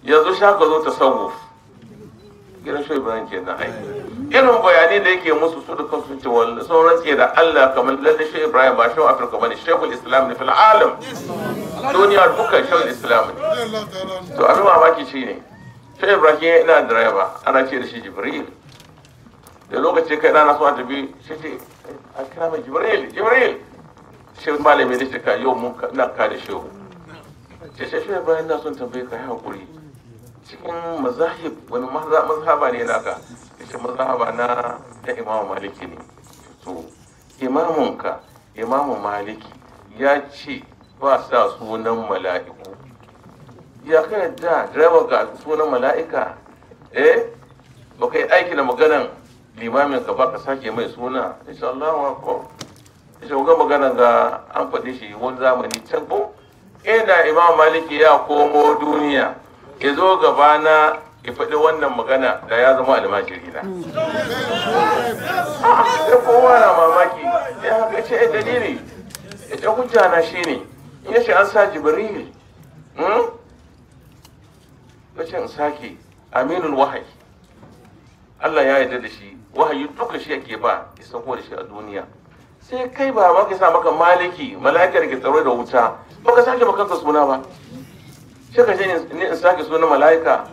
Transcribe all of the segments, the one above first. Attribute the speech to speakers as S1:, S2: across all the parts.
S1: yanzu shaka zo tasawuf gidan shi ibrahim ke na aiki irin bayanai da yake musu su da kansu sun ce wal sun rantse da Allah kamar lalle shi ibrahim ba shi afirka bane shekul islam ne fil alam duniya dukkan shekul islam ne to abin mamaki shine shi ibrahim yana direba ana ce da shi jibril da lokaci kai na so a tafi shi ce a kira mai jibril jibril shi malami da shi ka yau mun ka- ina ka da shehu ce shi shi ibrahim na son tambaye ka yi hakuri cikin mazahib wani maza- mazhaba ne naka yace mazhaba na da imamu maliki ne to imamunka imamu maliki ya ce ba sa sunan mala'iku ya ka yadda direba ga sunan mala'ika eh ba ka yi aiki da maganan limamin ka ba ka sake mai suna insha Allah wa ko insha ga maganan ga an faɗi shi wani zamani can ko ina imam maliki ya komo duniya ya zo gaba na ya faɗi wannan magana da ya zama almajiri na sai kowa na mamaki ya haka ce ya dalili ya ce hujja na shi ne in ya ce an sa jibril hmm? ya ce in sake aminul wahayi Allah ya yarda da shi wahayi duka shi yake ba ya sauko da shi a duniya sai kai ba ma ka sa maka maliki mala'ikar ke tsaro da wuta ba ka sake makanka suna ba sai ka ce ni in sake sunan mala'ika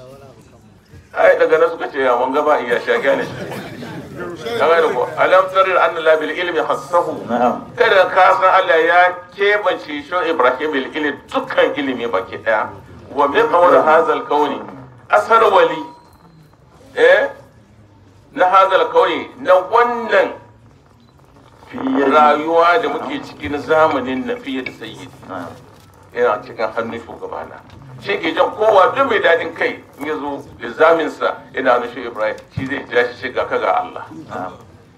S1: ai daga nan suka ce ya mun gaba iya sha gane kaga da ko alam tarir anna la bil ilmi hassahu
S2: na'am
S1: kada ka san Allah ya kebance shi Ibrahim bil ilmi dukkan ilimi baki daya wa min awwal hazal kauni asar wali eh na hazal kauni na wannan
S2: fiye
S1: rayuwa da muke ciki na zamanin na fiye da sayyidi
S2: na'am
S1: yana cikin hannun shugabana shi ke jan kowa duk mai dadin kai in ya zo lizaminsa yana hannun shi ibrahim shi zai ja shi shiga ka ga allah
S2: na'am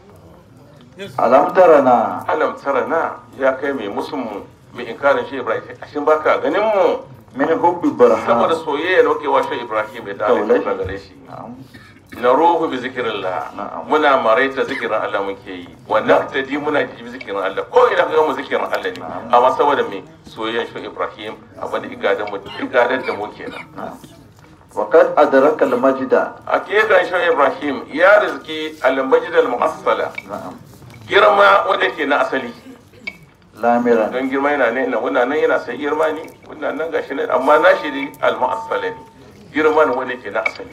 S2: alam tarana
S1: alam tara na ya kai mai musulmu mai inkarin shi ibrahim ashin baka ganin mu
S2: min hubbi
S1: saboda
S2: barha
S1: soyayya na wakewa shi ibrahim ya dawo
S2: Taulai.
S1: da gare shi
S2: na'am
S1: na ruhu bi zikirillah
S2: Na'am.
S1: muna maraita zikirin Allah muke yi wannan tadi muna ji zikirin Allah ko ina ga mu zikirin Allah ne
S2: Na'am.
S1: amma saboda me soyayyan shi Ibrahim abin da igadan mu igadan da mu kenan
S2: na'am wa qad adraka al majda
S1: hakikan shi Ibrahim ya rizki al-majid al-mu'assala
S2: na'am
S1: girma wanda ke na asali
S2: lamiran
S1: don girma yana ne na wannan nan yana sai girma ne wannan nan gashi ne amma na shi ne al-mu'assala ne girma ne wanda ke na asali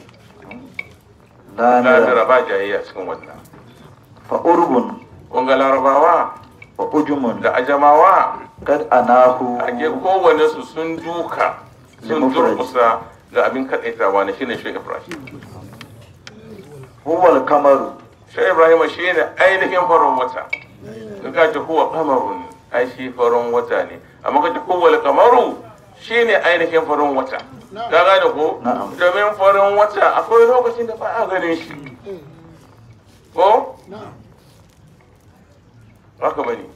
S2: lamiran
S1: lafira ba jayayya cikin wannan
S2: fa urbun
S1: kun ga larabawa
S2: wa ujumun
S1: da ajamawa
S2: kad anahu
S1: ake kowane su sun duka sun
S2: Limufrad.
S1: durkusa ga abin kaɗaitawa na shine shi ibrahim
S2: huwa al kamaru
S1: shi ibrahim shi ne ainihin farin wata in ka ce huwa kamarun ai shi farin wata ne amma ka ce huwa kamaru shi ne ainihin farin wata ka gane ko
S2: Na'am.
S1: domin farin wata akwai lokacin da ba a ganin shi ko haka bane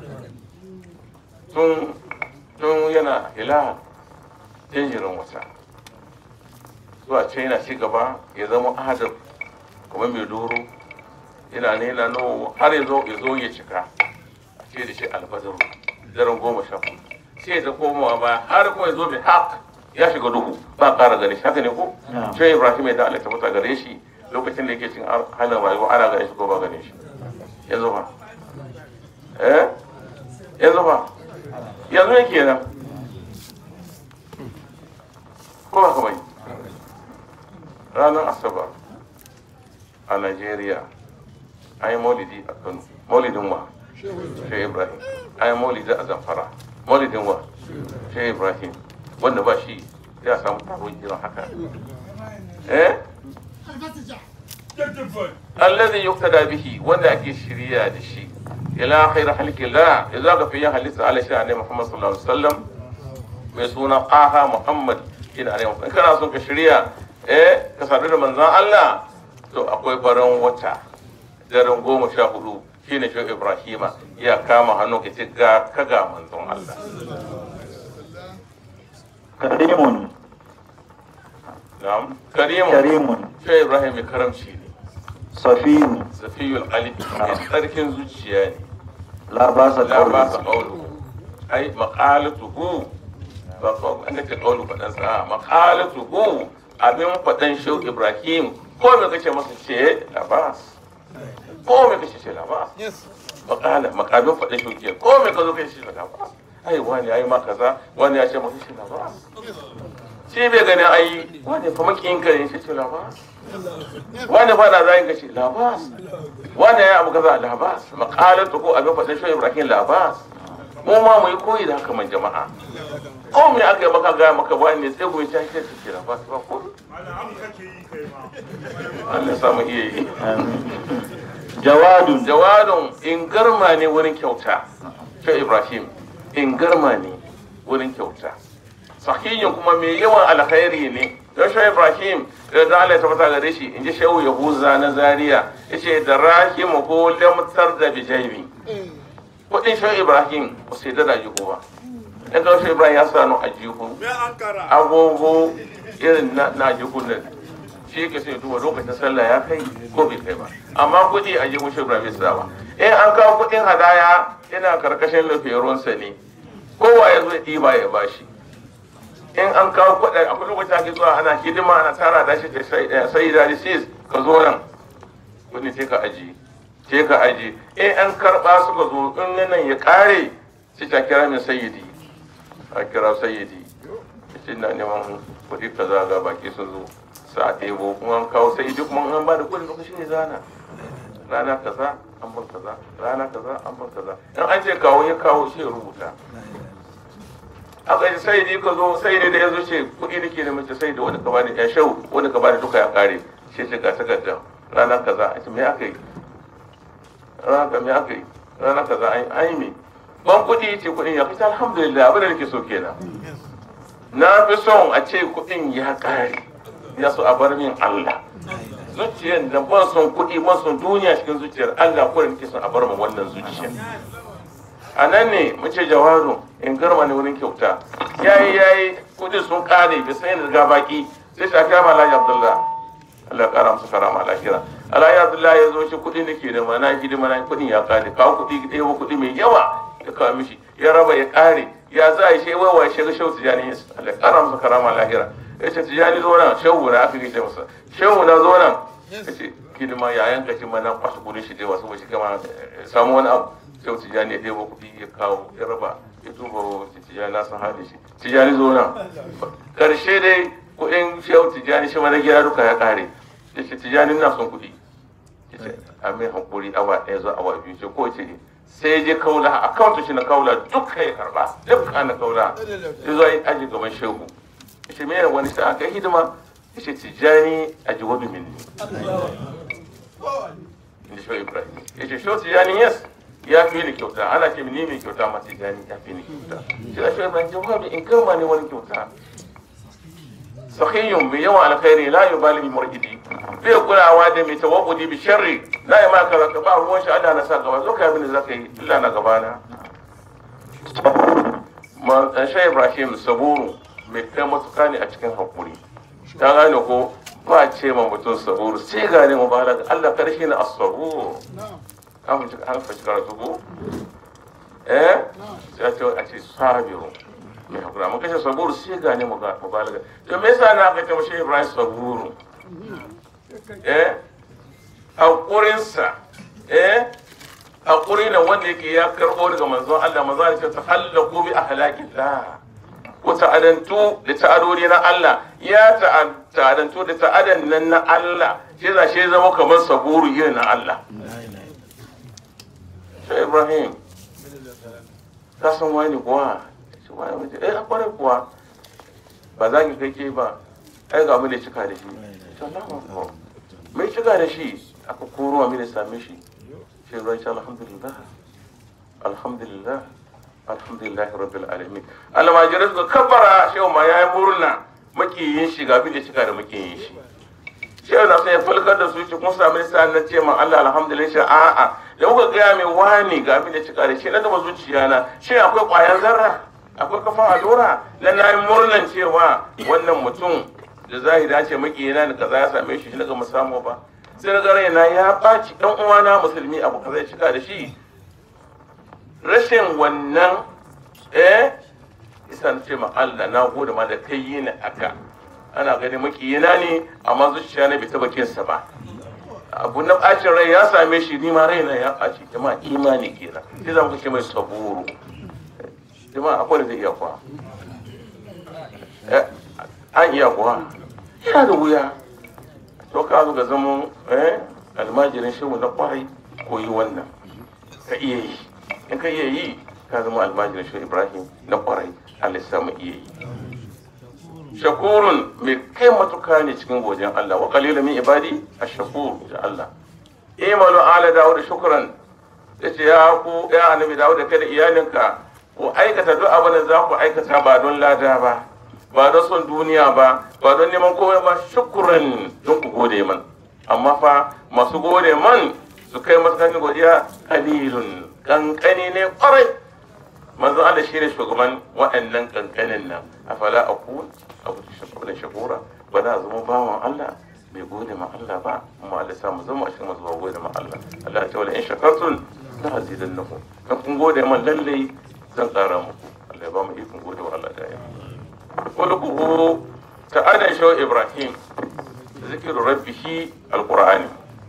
S1: tun tun yana ila jinjirin wata zuwa ce yana ci gaba ya zama adab kuma mai doro yana ne yana no har ya zo ya zo ya cika a ce da shi albadaru daren goma sha hudu sai ta komawa ba har kuma ya zo bi haq ya shiga duhu ba ƙara gare shi haka ne ko
S2: Na'am.
S1: sai ibrahim ya da Allah ta fita gare shi lokacin da yake cin halin rayuwa ana gare shi ko ba gare shi yanzu ba eh yanzu ba yanzu ne kenan ko ba ka bai ranar asabar a Najeriya an yi maulidi a Kano maulidin wa Shehu Ibrahim an yi maulidi a Zamfara maulidin wa Shehu Ibrahim wanda ba shi ya samu taron irin haka eh alladhi yuqtada bihi wanda ake shirya da shi ila khair halqillah idza ka fi halitta ala sha'ani Muhammad sallallahu alaihi wasallam mai suna aha Muhammad ina ne in kana son ka shirya eh ka sadu da manzon Allah to akwai farin wata daren goma sha hudu shine shi Ibrahima ya kama hannu ka ce ga kaga manzon Allah
S2: karimun
S1: na'am karimu
S2: karimun
S1: shi Ibrahim mai karamci ne
S2: safiyun
S1: zafiyul alif mai tsarkin zuciya ne
S2: la basa
S1: la ba sa
S2: qawlu
S1: qawlu ai maqalatuhu ba ko an ce kaulu fadan sa maqalatu hu abin fadan shehu ibrahim ko me kace masa ce labas ko me kace ce labas makala makabin faɗin shuke ko me ka zo kai shi daga ba ai wani yayi ma kaza wani ya ce maka shi na ba shi bai gani ai wani fa makiyin ka ne shi ce la ba wani fa na zai ka ce la ba wani ya abu kaza la ba makalatu ko abin faɗin shi Ibrahim la ba mu ma mu yi koyi da haka man jama'a ko me aka yi maka ga maka wani ne sai goyi ta shi ce la ba ba ko Allah ya samu iya yi
S2: jawadun
S1: jawadun in garma ne wurin kyauta ta ibrahim in garma ne wurin kyauta sahihin kuma mai yawan alkhairi ne don shi ibrahim da da Allah ya tabbata gare shi in ji shehu yahuza na zaria yace da rahim ko lamtar da bijaibi kudin shi ibrahim ba sai da jihu ba dan ga shi ibrahim ya sanu a jihu agogo irin na na jihun nan shi ke sai duba lokacin sallah ya kai ko bai kai ba amma kuɗi a jihun shi ibrahim sa ba in an kawo kuɗin hadaya yana karkashin lafiyarunsa ne kowa ya zo ya ɗiba ya bashi in an kawo kuɗi akwai lokacin ake zuwa ana hidima ana tara da shi sai da sis ka zo nan kuɗi sai ka aji sai ka aji in an karɓa suka zo in nan ya ƙare sai ta kira min sayyidi a kira sayyidi shi na neman kuɗi kaza ga baki sun zo sa ɗebo kuma an kawo sai duk mun an ba da kuɗin lokaci ne zana rana kaza an ban kaza rana kaza an ban kaza in an ce kawo ya kawo shi ya rubuta aka yi sai ni ka zo sai ne da ya zo ce kuɗi nake da mace sai da wani ka bani ya shau wani ka bani duka ya kare shi ce ga takarda rana kaza a ce me aka yi rana ka me aka yi rana kaza an yi me ban kuɗi ce kuɗin ya fita alhamdulillah abin da nake so kenan na fi son a ce kuɗin ya kare ya so a bar min Allah zuciyar da ban son kuɗi ban son duniya cikin zuciyar Allah ko da nake son a bar mu wannan zuciyar a nan ne muke jawaru in garma ne wurin kyauta yayi yayi kuɗi sun kare bai san yadda ga baki sai ta kama Alhaji Abdullah Allah kara masa karama lahira Alhaji Abdullah ya zo shi kuɗi nake da mana hidima na kuɗin ya kare kawo kuɗi ɗaya kuɗi mai yawa ya kawo mishi ya raba ya kare ya za a yi shi wawa shi ga shau tijani Allah kara masa karama lahira ya ce tijani zo nan shehu na aka gaishe masa shehu na zo nan ya ce hidima ya yanka shi mana kwashe kudin shi dai wasu shi kama samu wani abu shehu tijani ya ɗebo kuɗi ya kawo ya raba ya tuba tijani na san hali shi tijani zo nan karshe dai kuɗin shehu tijani shi mana gida duka ya ƙare ya ce tijani na son kuɗi ya ce a mai hankuri awa ɗaya zuwa awa biyu ce ko ce sai je kaula akawunta shi na kaula duka ya karba duka na kaula ya zo yi aji gaban shehu yace me wani sa aka hidima yace tijani a jiwadu minni inda shi ibrahim yace shi tijani yes ya fi ni kyauta ana ce ni mai kyauta ma tijani ya fi ni kyauta shi da shi ibrahim jawabi in kama ne wani kyauta sahiyun mai yawan alkhairi la yubali bi muridi bai kulawa da mai tawakkudi bi sharri la ya maka raka ba ruwan shi Allah na sa gaba zo ka abin da zaka yi Allah na gaba na man shi ibrahim saburu mai kai matuka ne a cikin hakuri ta gane ko ba ce ma mutum saburu sai gane mu balaga Allah karshe ne as-sabur an fi an fi karatu ko eh sai ce a ce sabiru mai hakura mun kashe saburu sai gane mu balaga to me yasa na aka ce mashi Ibrahim saburu eh hakurinsa eh hakuri ne wanda yake ya karbo daga manzon Allah manzon Allah ya tahallaku bi ahlakillah ku ta'adantu da ta'adodi na Allah ya ta'adantu da ta'adan nan na Allah shi za shi zama kamar saburu irin na Allah sai Ibrahim ka san wani kuwa shi wani mace eh akwai kuwa ba za ki kai ke ba ai ga mu da cika da shi mai cika da shi aka koro mu da same shi shi Ibrahim shi alhamdulillah alhamdulillah alhamdulillah rabbil alamin almajirai suka kabbara shehu ma yayi murna makiyin shi ga da cika da makiyin shi shehu na sai falkar da su shi kun sami sa na ce ma Allah alhamdulillah shi a'a da kuka gaya mai wani ga da cika da shi na gaba zuciya na shi akwai ƙwayar zarra akwai kafan allura na na yi murnan cewa wannan mutum da zahiri ce makiyina da kaza ya same shi shi na gama samu ba sai na ga raina ya ɓaci ɗan uwana musulmi abu kaza ya cika da shi rashin wannan eh isa na ce ma Allah na gode ma da kai yi ni aka ana gani makiyina ne amma zuciya na bai taba kinsa ba abu na bacin rai ya same shi ni ma raina ya ɓaci jama'a imani kenan sai za mu ce mai saburu jama'a akwai da zai iya kuwa Eh, an iya kuwa yana da wuya to ka zo ga zaman eh almajirin shehu na kwarai koyi wannan ka iya yi in ka iya yi ka zama almajirin shehu ibrahim na kwarai allah ya samu iya yi shakurun mai kai matuka ne cikin godiyar Allah wa qalila min ibadi ash-shakur da Allah imalu ala dawud shukran yace ya ku ya annabi dawud da kai da iyalinka ku aikata duk abin da za ku aikata ba don lada ba ba don son duniya ba ba don neman komai ba shukran don ku gode man amma fa masu gode man su kai matakan godiya qalilun kankani ne kwarai manzo Allah shine shugaban waɗannan kankanin nan afala akun abu shakuran shakura ba za a zama bawan Allah bai gode ma Allah ba amma Allah sa mu zama a cikin masu gode ma Allah Allah ya ce wala in shakartun la azidannakum in kun gode man lalle zan ƙara muku Allah ya ba mu ikon gode wa Allah da ya kulluhu ta'ala shaw Ibrahim zikiru rabbihi alqur'ani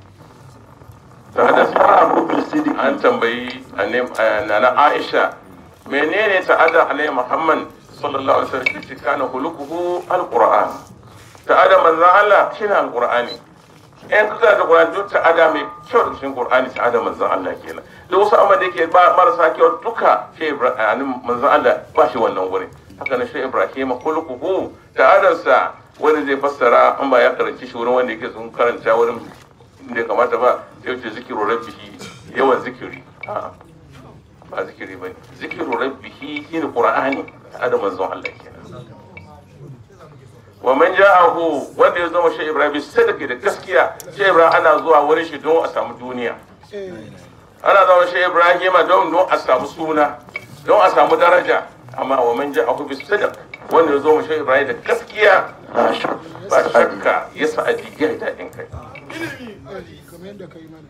S1: ta
S2: Abu bil sidiki
S1: an tambayi nana Aisha menene ta'ada alai Muhammad sallallahu alaihi wasallam shi kana hulukuhu alquran ta'ada manzon Allah shine alqurani in kuka da Qur'ani duk ta'ada mai kyau da cikin Qur'ani ta'ada manzon Allah kenan da wasu amma da yake ba marasa kyau duka shi Ibrahim manzon Allah ba shi wannan wurin haka na shi Ibrahim hulukuhu ta'adarsa wani zai fassara an ba ya karanci shi wurin wanda yake sun karanta wurin da ya kamata ba sai ce zikiru rabbihi yawan zikiri a'a ba zikiri bane zikiru rabbihi shine qur'ani da manzon Allah kenan wa man ja'ahu wanda ya zama shi Ibrahim sadaka da gaskiya shi Ibrahim ana zuwa wurin shi don a samu duniya ana zama shi Ibrahim don don a samu suna don a samu daraja amma wa man ja'ahu bis sadaq wanda ya zama shi Ibrahim da gaskiya
S2: la shak
S1: ba shakka ya sa'adi ya daɗin kai
S3: kamar yadda ka yi mana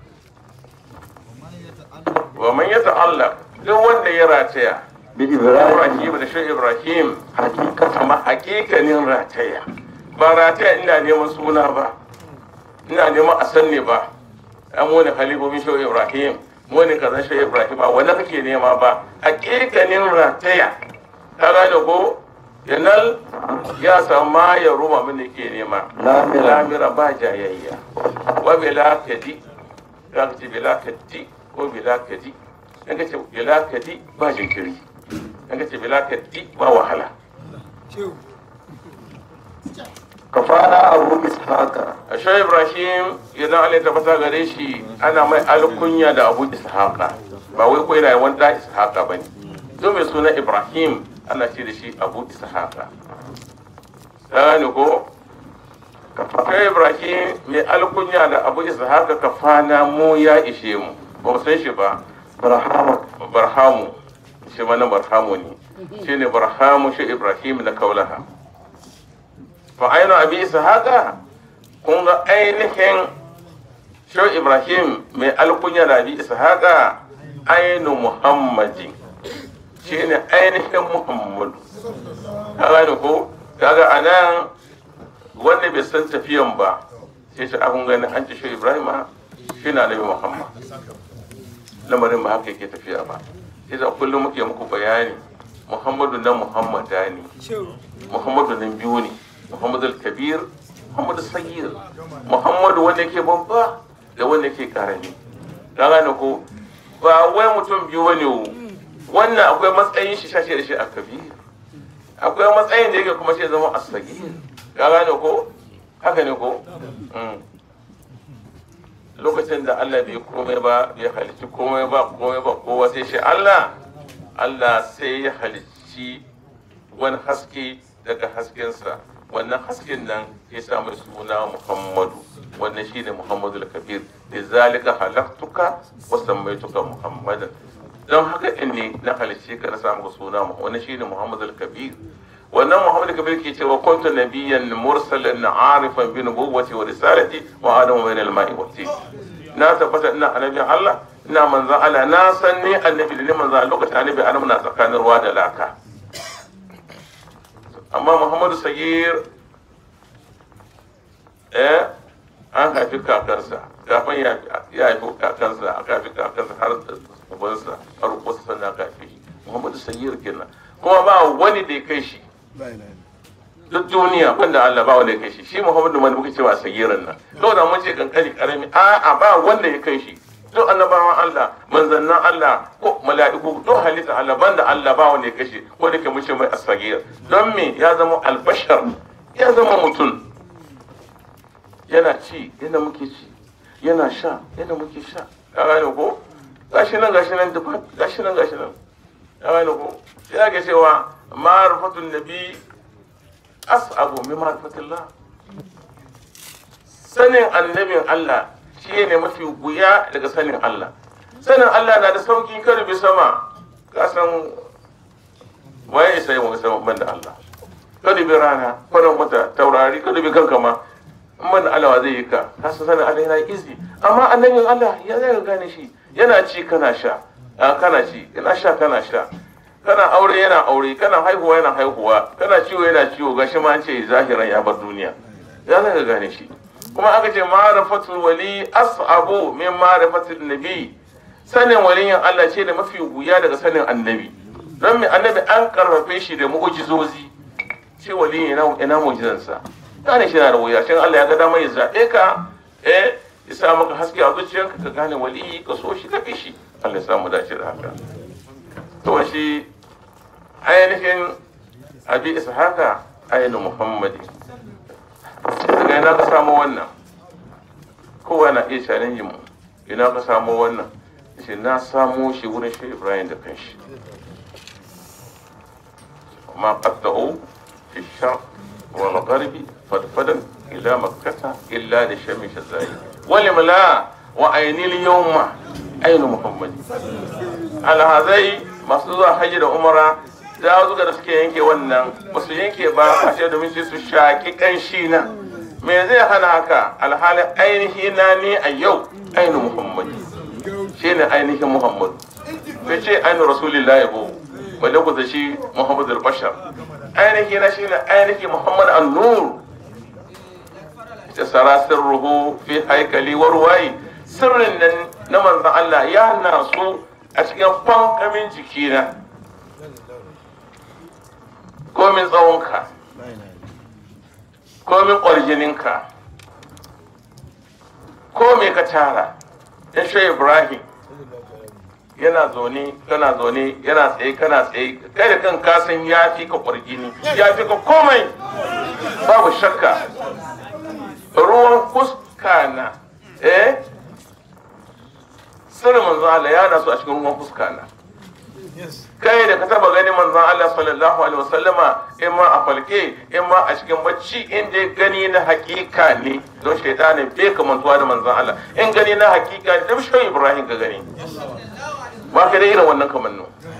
S1: wa man yata'allaq duk wanda ya rataya
S2: bi Ibrahim
S1: Ibrahim da shi Ibrahim
S2: hakikatan
S1: kama hakikanin rataya ba rataya ina neman suna ba ina neman a san ne ba an wani halifofin shi Ibrahim wani kazan shi Ibrahim ba wanda kake nema ba hakikanin rataya ka gane ko yanal ya sama ya ruma min da ke nema
S2: Lamira.
S1: lamira ba jayayya wa bila kadi za ka ce bila kadi ko bila kadi in ka ce bila kadi ba jinkiri in ka ce bila kadi ba wahala
S3: shehu
S2: kafana Abu Ishaqa
S1: ashe ibrahim idan allah ta fata gare shi ana mai alkunya da abu ishaqa ba wai ko yana wani da ishaqa ba ne don mai suna ibrahim ana ce da shi abu ishaqa ta gane ko kai ibrahim mai alkunya da abu ishaqa kafana mu ya ishe mu ba mu san shi ba
S2: Barhama
S1: barhamu shi mana barhamu ne shi ne barhamu shi ibrahim na kaulaha fa ainihin abi ishaqa kun ga ainihin shi ibrahim mai alkunya da abi ishaqa ainu muhammadin shi ne ainihin muhammadu ka gane ko kaga anan wanda bai san tafiyan ba sai shi abun gani an ci shi ibrahim shi na nabi muhammad lamarin ba haka yake tafiya ba sai da kullum muke muku bayani muhammadu na muhammada ne
S3: shehu
S1: muhammadu nan biyu ne muhammadu kabir muhammadu sagir muhammadu wanda yake babba da wanda yake karami ka gane ko ba wai mutum biyu bane wo. wannan akwai matsayin shi shashe da shi a kabir akwai matsayin da yake kuma shi zama a sagir ka gane ko haka ne ko Mm. lokacin da Allah bai komai ba bai halicci komai ba komai ba kowa sai shi Allah Allah sai ya halicci wani haske daga haskensa wannan hasken nan ya sa mai suna Muhammadu wannan shine Muhammadu al-Kabir da zalika halaktuka wa sammaituka Muhammadan don haka din ne na halicce ka na samu suna mu wannan shine Muhammadu al-Kabir wannan Muhammadu al-Kabir ke cewa kuntu nabiyyan mursalan arifan bi nubuwwati wa risalati wa adamu bayna al-ma'i wa tin na tabbata ina annabi Allah ina manzan Allah na san ni annabi da ni manzan Allah lokacin annabi Adam na tsakanin ruwa da laka amma muhammadu sagir eh an haifi kakansa kafin ya ya haifi kakansa aka haifi kakansa har ubansa har wasu sannan aka haifi shi muhammadu sagir kenan kuma ba wani da ya kai shi duk duniya banda Allah ba wanda ya kai shi shi Muhammadu man muka cewa sagirin nan to da mun ce kankani karami a a ba wanda ya kai shi duk annabawan Allah manzannan Allah ko mala'iku duk halitta Allah banda Allah ba wanda ya kai shi ko da ke mun ce mai asagir don me ya zama albashar ya zama mutum yana ci yana muke ci yana sha yana muke sha ka gane ko gashi nan gashi nan duk gashi nan gashi nan ka gane ko sai ake cewa ma'rifatun nabi as'abu min ma'rifatillah sanin annabin Allah shi ne mafi guya daga sanin Allah sanin Allah na da sauki kada bi sama ka san waye sai mu sama banda Allah kada bi rana kada mata taurari kada bi kanka ma in banda Allah zai yi ka ka san sanin Allah yana izi amma annabin Allah ya zai gane shi yana ci kana sha kana ci yana sha kana sha kana aure yana aure kana haihuwa yana haihuwa kana ciwo yana ciwo gashi ma an ce zahiran ya bar duniya ya zaka gane shi kuma aka ce ma'rifatul wali as'abu min ma'rifatul nabi sanin waliyin Allah ce da mafi wuya daga sanin annabi don me annabi an karfafe shi da mu'jizozi ce waliyin ina ina mu'jizansa gane shi na da wuya shin Allah ya ga dama ya zabe ka eh ya sa maka haske a zuciyarka ka gane waliyi ka so shi ka fi shi Allah ya samu dace da haka to shi ainihin abi ishaka ainihin muhammadi daga ina ka samu wannan kowa na iya challenge mu ina ka samu wannan shi na samo shi wurin shi ibrahim da kanshi ma qatta'u fi shar wal gharbi fadfadan ila makkata illa da shami shazai wal mala wa ainil yawma ainu muhammadi alhazai masu zuwa hajji da umara da zuga da suke yanke wannan ba su yanke ba a ce domin sai su shaƙi ƙanshi na me zai hana haka alhalin ainihi na ne a yau ainihin muhammad shi ne ainihin muhammad bai ce ainihin rasulillah ya bo balle ku shi muhammad al-bashar ainihi na shi ne ainihin muhammad an-nur ta sara sirruhu fi haikali warwayi sirrin nan na manzan Allah ya nasu a cikin fankamin jikina komin tsawonka komin ƙwarjininka ko me ka tara in shi ibrahim yana zaune kana zaune yana tsaye kana tsaye kai da kan kasan ya fi ka ƙwarjini ya fi ka komai babu shakka ruwan fuska na eh sirrin manzon Allah ya nasu a cikin ruwan fuska na kai da ka taba gani manzon Allah sallallahu alaihi wasallama in ma a falke in ma a cikin bacci in dai gani na hakika ne don shaitanin bai kamantuwa da manzon Allah in gani na hakika ne da shi Ibrahim ka gani ba ka da irin wannan kamannu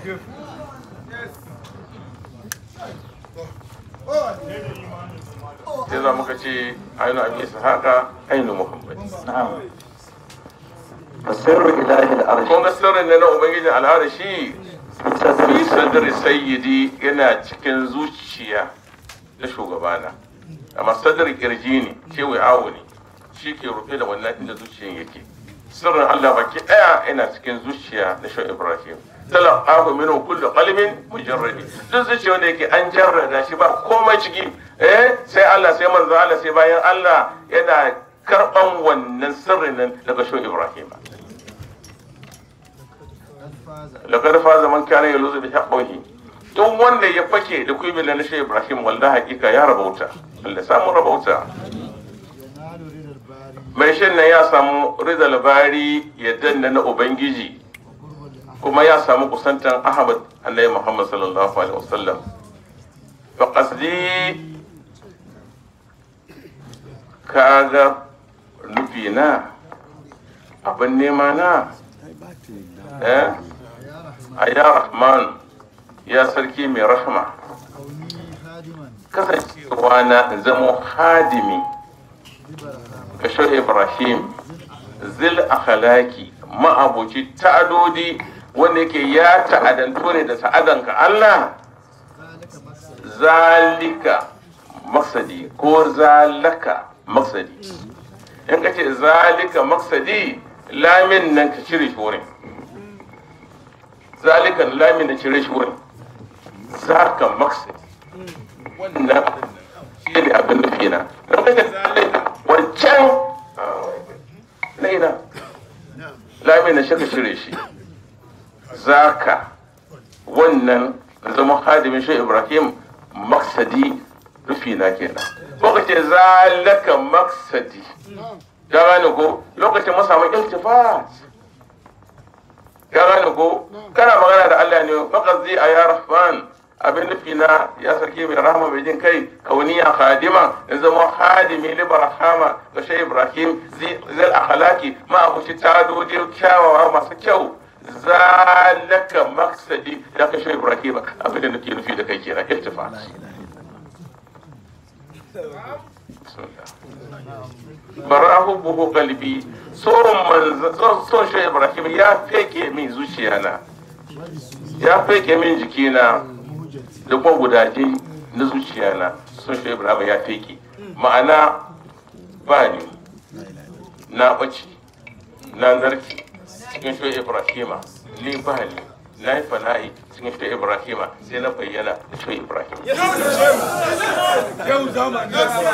S1: sai za muka ce ainu abi haka ainu muhammad
S2: na'am fasirru ilahi al-arsh
S1: kun ga sirrin ne na ubangijin al'arashi fi sadri sayyidi yana cikin zuciya na shugabana amma sadri kirji ne kewaye awo ne shi ke rufe da wannan inda zuciyan yake sirrin Allah baki daya yana cikin zuciya na shan Ibrahim talaqahu minhu kullu qalbin mujarradi duk zuciya wanda yake an jarrada shi ba komai ciki eh sai Allah sai manzo Allah sai bayan Allah yana karban wannan sirrin nan daga shan Ibrahim laqad faza man kana yaluzu bi haqqihi duk wanda ya fake da kuyi na shi Ibrahim wallahi hakika ya rabauta Allah samu rabauta mai shin nan ya samu rizal bari ya danna na ubangiji kuma ya samu kusantan ahmad annabi muhammad sallallahu alaihi wasallam fa qasdi kaga nufi na abin nema na eh a ya rahman ya sarki mai rahma kasancewa na zamo hadimi ga shehu ibrahim zil akhlaki ma'abuci ta'adodi wanda yake ya ta'adanto ne da ta'adanka Allah zalika maksadi ko zalaka maksadi in ka ce zalika maksadi lamin nan ka cire shi wurin zalika lamin na cire shi wurin zaka maksadi wannan shi ne abin nufi na don ka ce zalika wancan na ina lamin na shi ka cire shi zaka wannan zama hadimin shi ibrahim maksadi rufi na kenan ko ka ce zalaka maksadi ka gane ko lokacin mu samu iltifat ka gane ko kana magana da Allah ne faqad zi ya rahman abin nufi na ya sarki mai rahama mai jin kai kauniya khadima in zama hadimi li barhama ga shi ibrahim zai akhlaki ma abuci tadoji kyawawa masu kyau zalaka maksadi da ka shi ibrahim abin da nake nufi da kai kenan iltifat barahu buhu kalbi son manzo son shi ibrahim ya feke min zuciya na ya feke min jikina da kuma gudaje na zuciya na son shi ibrahim ya feke ma'ana ba ni na ɓace na narki cikin shi ibrahima ni ba ni na yi fana'i cikin shi ibrahima sai na bayyana da shi ibrahim
S3: Yau zamani.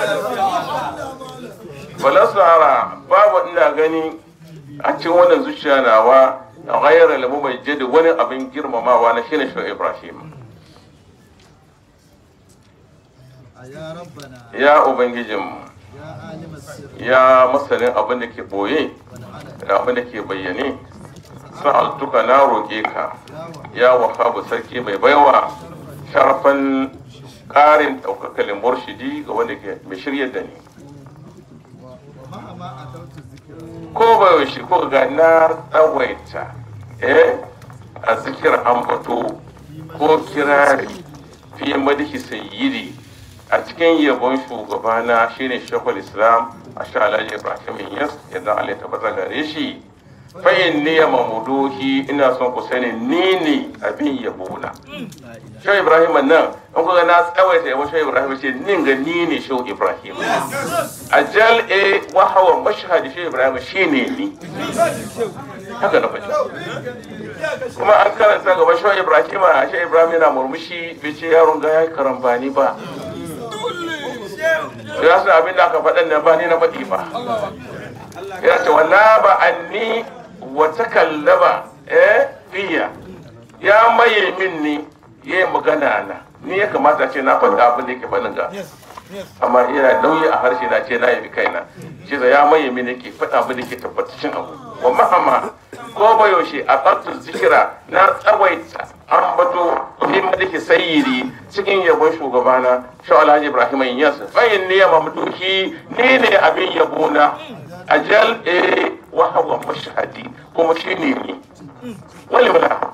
S1: falasara babu ina gani a cikin wannan zuciya nawa a ghayar lamu mai jade wani abin girmamawa na shine shi ibrahim
S4: يا ربنا
S1: ya ubangijinmu
S4: يا عالم السر
S1: ya masanin abin da ke boye
S4: والعلن
S1: da abin da ke bayyane sa'altuka na roƙe ka
S4: يا وهاب
S1: ya wahabu sarki mai baiwa sharafan ƙarin ɗaukakalin murshidi ga wanda ke mai shiryar da ni
S4: ومهما أتوت الذكر
S1: ko ba yaushe ko ga na tsawaita eh a zikir ambato ko kirari fi madihi sayyidi a cikin yabon shugabana shine shekul islam a sha alhaji ibrahim yas yadda allah ta bata gare shi fa'in ni ya mamuduhi ina son ku sani ni ne abin yabona shau ibrahim nan in kuka na tsawaita yabon shau ibrahim ce nin ga ni ne shau ibrahim ajal e wahawa mashhadi shau ibrahim shine ni haka na faɗi kuma an karanta gaba shau ibrahim a shau ibrahim yana murmushi bai ce yaron ga ya karambani ba ya san abin da aka faɗan nan ba ni na faɗi ba ya ce wala ba anni wa takallaba eh fiya ya maye min ni ya yi magana na ni ya kamata ce na faɗa abin da yake faɗin ga amma ina nauyi a harshe na ce na yabi kaina shi ya maye min yake faɗa abin da yake tabbatacin abu wa mahama ko ba yaushe a ƙarfin zikira na tsawaita an bato fi madaki sayyidi cikin yabon shugabana shi alhaji ibrahim yas bayin ne ya mamduki ni ne abin yabona ajal e wa hawa mashhadi kuma shi ne ni wani mala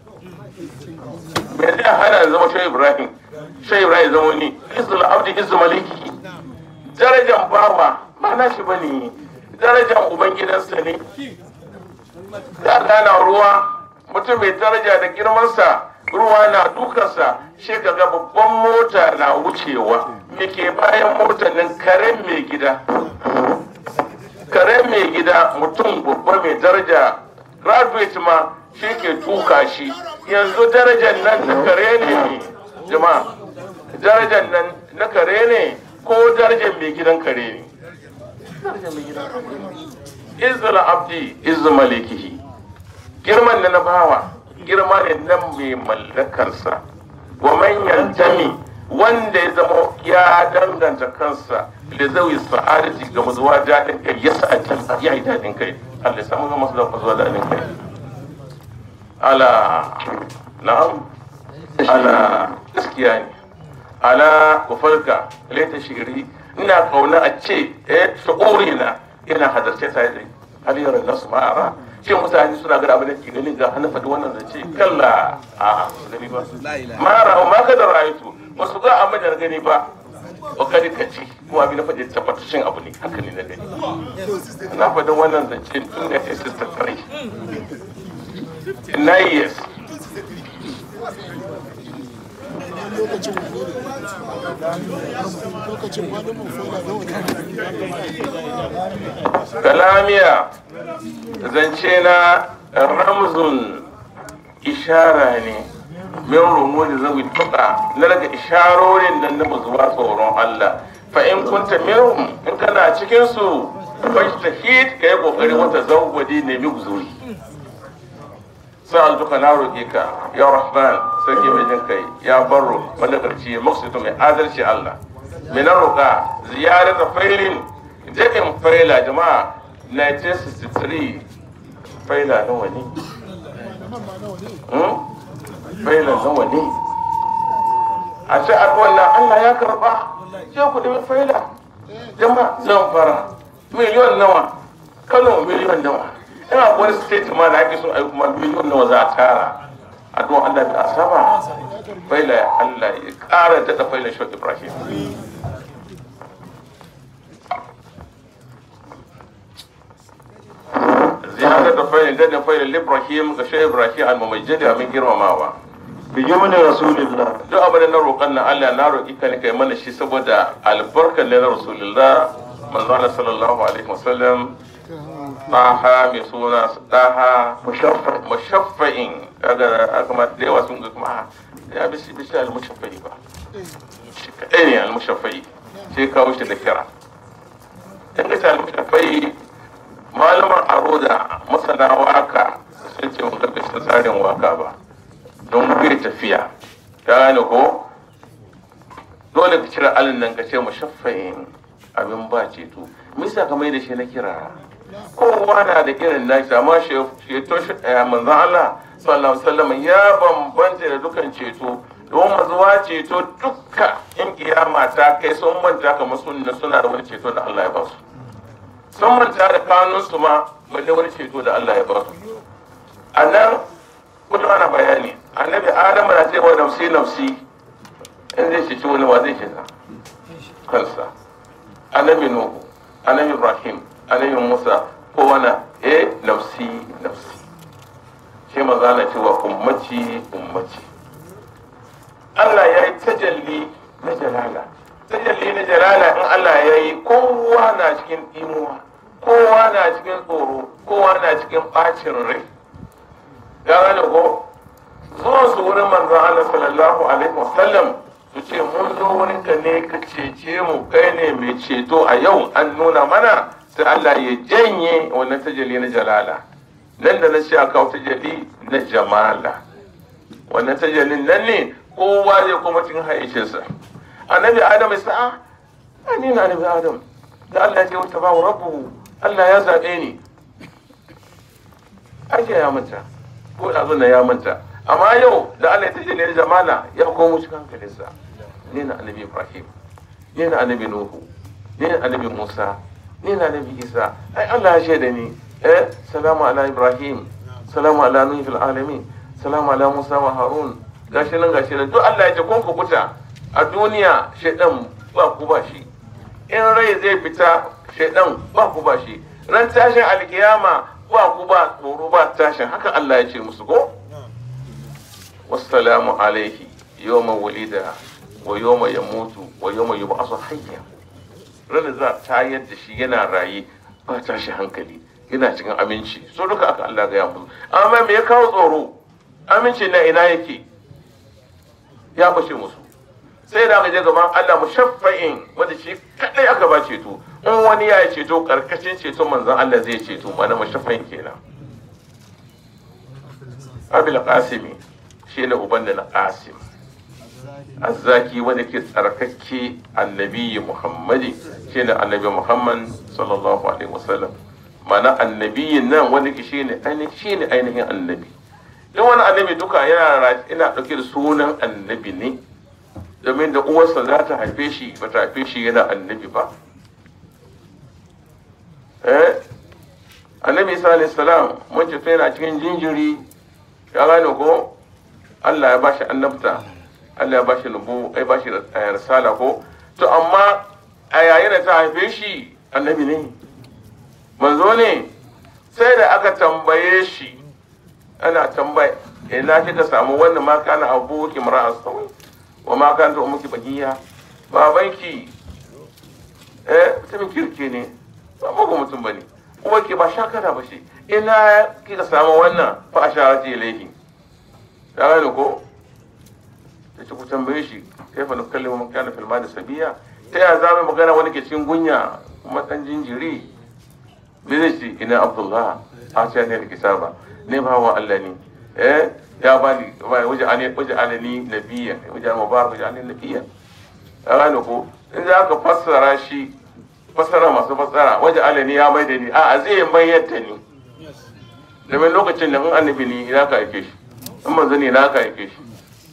S1: me zai hana in zama shi ibrahim shi ibrahim zama ni izul abdi izul maliki darajan bawa ba na shi bane darajan ubangidansa ne da gana ruwa mutum mai daraja da girmansa ruwa na dukansa shi kaga babban mota na wucewa me ke bayan motar nan karen mai gida karen mai gida mutum babba mai daraja graduate ma shi ke tuka shi yanzu darajar nan na kare ne jama'a darajar nan na kare ne ko darajar mai gidan kare ne darajar mai gidan kare ne izul abdi izu malikihi girman da na bawa girma ne na mai mallakarsa wa man yantami wanda ya zama ya danganta kansa da zai sa'adati ga mazuwa daɗin kai ya sa'adin ya yi daɗin kai Allah ya samu ga masu da mazuwa daɗin kai ala na'am ala gaskiya ne ala ku farka laita shiri ina kauna a ce eh shu'uri na ina hadarce ta yi haliyar nasu ma'ara shi mutane suna gada abin da ke ganin ga hannun faɗi wannan zance kalla a gani ba mara ma ka da rayutu ba su ga abin da gani ba ba kadi ka ci kuma abin da faɗi tabbatacin abu ne haka ne na gani na faɗi wannan zance tun da ya sista tare nine years
S3: lokacin wani ne lokacin wani mun fola da wani
S1: kalamiya zance na ramzun ishara ne min rumu da zawi tuka na daga isharorin nan na zuwa tsoron Allah fa in kunta minhum in kana cikin su fajtahid kai kokari wata zawwadi ne mi guzuri sa'al duka na roƙe ka ya rahman sarki mai jin kai ya barro wanda karci maksudin mai adalci Allah mai na roƙa ziyarata failin daɗin faila jama'a 1963 faila nawa ne Hmm? faila nawa ne a ce a wannan Allah ya karɓa sai ku ɗimi faila jama'a zan fara miliyon nawa kano miliyon nawa ina wani state ma da ake so a yi kuma miliyon nawa za a tara a don Allah bi asaba faila ya Allah ya ƙara daɗa faila shi Ibrahim ziyarar da failin daɗin failin Ibrahim ga shi Ibrahim al-mamajjadi abin girmamawa
S2: بيمن رسول الله
S1: duk abin da na roƙon nan Allah na roƙi ka ne kai mana shi saboda albarkar ne na Rasulullah manzo Allah sallallahu alaihi wasallam taha mai suna taha
S2: مشفع
S1: mushaffa'in kaga aka ma da yawa sun ga kuma ah, ya bi shi bi shi al-mushaffa'i ba shi kadai ne al-mushaffa'i sai kawo shi da kira in ka ce al-mushaffa'i malaman aroda masana waka sun ce mun ga shi tsarin waka ba don bai tafiya ka gane ko dole ka cire alin nan ka ce mushaffa'in abin ba ceto misa ka mai da shi na kira kowa na da irin nashi amma ceto manzan Allah sallallahu alaihi wasallam ya bambanta da dukan ceto don mazuwa ceto dukka in kiyama ta kai sun manta kamar sunna suna da wani ceto da Allah ya ba su sun manta da kanunsu ma balle wani ceto da Allah ya ba su a nan kullum ana bayani annabi adamu na cewa nafsi nafsi in zai ceci wani wa zai shiga kansa annabi nuhu annabi ibrahim annabi musa ko wani eh nafsi nafsi shi maza na cewa ummaci ummaci Allah ya yi tajalli na jalala tajalli na jalala in Allah ya yi kowa na cikin imuwa kowa na cikin tsoro kowa na cikin bacin rai ya gane ko zuwan su wurin manzon Allah sallallahu alaihi wasallam su ce mun zo wurin ka ne ka cece mu kai ne mai ceto a yau an nuna mana sai Allah ya janye wannan tajalli na jalala nan da na ce a kawo tajalli na jamala wannan tajallin nan ne kowa zai kuma cikin haicinsa annabi adam ya sa'a a ni na annabi adam da Allah ya ce wata ba rabbu Allah ya zaɓe ni ake ya manta ko da na ya manta amma yau da Allah ya tajalli na jamala ya komo cikin hankalinsa ni na annabi ibrahim ni na annabi nuhu ni na annabi musa ni na annabi isa ai Allah ya shaida ni eh salamu ala ibrahim salamu ala nuhi fil alamin salamu ala musa wa harun gashi nan gashi nan duk Allah ya ce kun kubuta a duniya shaidan ba ku ba shi in rai zai fita shaidan ba ku ba shi ran tashin alkiyama ba ku ba tsoro ba tashin haka Allah ya ce musu ko wassalamu alaihi yawma wulida wa yawma yamutu wa yawma yub'asu hayya ran za ta yadda shi yana raye ba tashi hankali yana cikin aminci so duka aka Allah ga ya musu amma me ya kawo tsoro aminci na ina yake ya bace musu sai da aka je gaban Allah mushaffa'in wanda shi kadai aka ba ceto in wani ya yi ceto karkashin ceto manzon Allah zai ceto mana mushaffa'in kenan Abil Qasimi shi ne uban da na Qasim azzaki wanda ke tsarkake annabi Muhammadi shi ne annabi Muhammad sallallahu alaihi wasallam mana annabiyin nan wanda ke shi ne ainihin ainihin annabi duk wani annabi duka yana ina ɗauke da sunan annabi ne domin da uwarsa za ta haife shi ba ta haife shi yana annabi ba eh annabi isa alayhi salam mun ce yana cikin jinjiri ya gane ko Allah ya bashi annabta Allah ya bashi nubu ai bashi risala ko to amma a yayin da ta haife shi annabi ne manzo ne sai da aka tambaye shi ana tambaya ina kika samu wannan ma kana abu kimra asawai wa ma kan ta umuki bagiya babanki eh mutumin kirki ne ba mugu mutum bane kuma ke ba shakara ba shi ina kika samu wannan fa ashara ce ilaihi ya gane ko ta ce ku tambaye shi kai fa nukallimu man kana fil madi sabiya ta ya za mu magana wani ke cikin gunya kuma dan jinjiri me zai ce ina abdullah a ce ne da kisaba ne ba wa Allah ne eh ya bani waje ani waje alani nabiyya waje mubarak waje alani nabiyya ya gane ko in za ka fassara shi fassara masu fassara waje alani ya mai da ni a zai mayar da ni domin lokacin da in annabi ne ina ka aike shi in manzo ne ina ka aike shi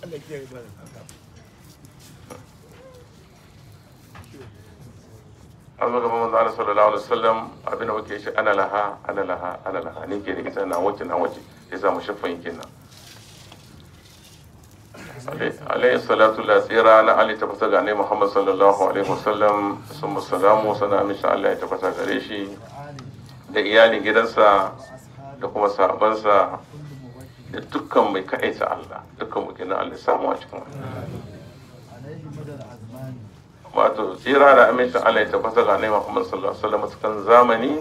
S1: an zo gaban manzo Allah sallallahu alaihi wasallam abin da muke shi ana laha ana laha ana laha ne ke da ita na wace na wace ya samu shafin kenan alayhi salatu la tsira na ali ta fasa gane muhammad sallallahu alaihi wasallam sun musalamu sana amince allah ya tafasa gare shi da iyalin gidansa da kuma sahabansa da dukkan mai kaɗaita allah dukkan mu kenan allah samu a cikin wani
S4: عليه مدى العزمان
S1: wato tsira da amincin allah ya tafasa gane muhammad sallallahu alaihi wasallam cikin zamani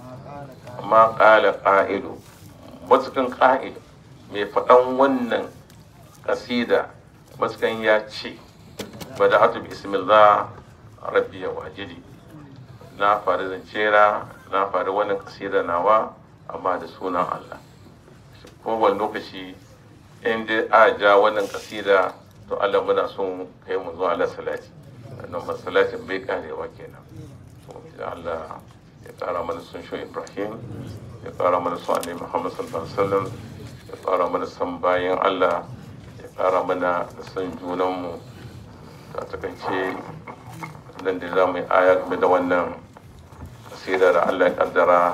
S4: ما قال
S1: amma ƙala
S4: قائل
S1: ƙa'ilu matukan ƙa'il mai faɗan wannan ƙasida matukan ya ce ba da hatu bismillah rabbi ya wajidi na faru zancera na faru wannan ƙasida nawa amma da sunan Allah kowane lokaci in dai a ja wannan ƙasida to Allah muna son kai mu zuwa Allah salati wannan masalatin bai karewa kenan to da Allah ya ƙara mana sun shi Ibrahim ya ƙara mana son Annabi Muhammad sallallahu alaihi wasallam ya ƙara mana son bayan Allah ya ƙara mana da son junanmu ta takaice nan da za mu yi aya game da wannan kasida da Allah ya kaddara